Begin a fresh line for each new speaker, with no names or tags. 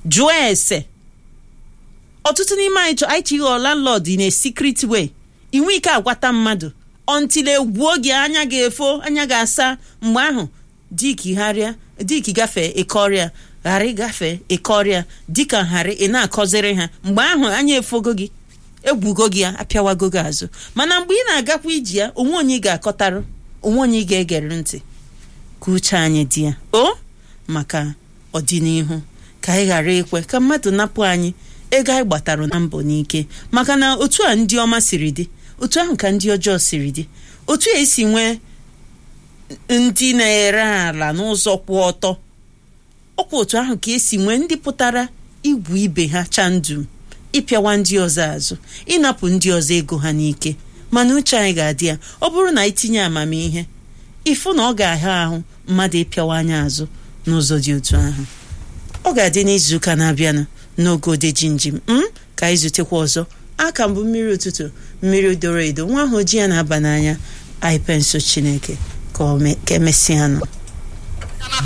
jụọ ese ọtụtụ n'ime anyị chọ anyị chi ghọọ landlord in a secret way inwe ike agwata mmadụ until egwuo gị anya ga-efo anya ga-asa mgbe ahụ dikigharịa dik gafee ịkọrịa ghara ịgafe ịkọrịa dịka ghara ị na-akọziri ha mgbe ahụ anya efogo gị egwugo gị ya apịawago gị azụ mana mgbe ị na-agakwa iji ya onwe onye ị ga-akọtarụ onwe onye ị ga-egere ntị ka uche anyị dị ya o maka ọdịnihu ka anyị ghara ekwe ka mmadụ napụ anyị ego anyị gbatara na mbọ n'ike maka na otu a ndị ọma siri dị otu ahụ ka ndị ọjọọ siri dị otu a esi nwee ndị na-ere ala n'ụzọ kwụ ọtọ ọkwa otu ahụ ka esi nwee ndị pụtara igwu ibe ha chandum ịpịawa ndị ọzọ azụ ịnapụ ndị ọzọ ego ha n'ike mana uche anyị ga-adị ya ọ bụrụ na itinye amamihe ịfụ na ọ ga-ahịa ahụ mmadụ ịpịawa anya azụ n'ụzọ dị otu ahụ ọ ga-adị n'izuụka na-abịanụ n'oge odeji njem m ka anyị zutekwa ọzọ aka mbụ mmiri ụtụtụ mmiri doro edo nwa ahụ ji ya na-aba n'anya anyị pensụl chineke ka emesịa nụ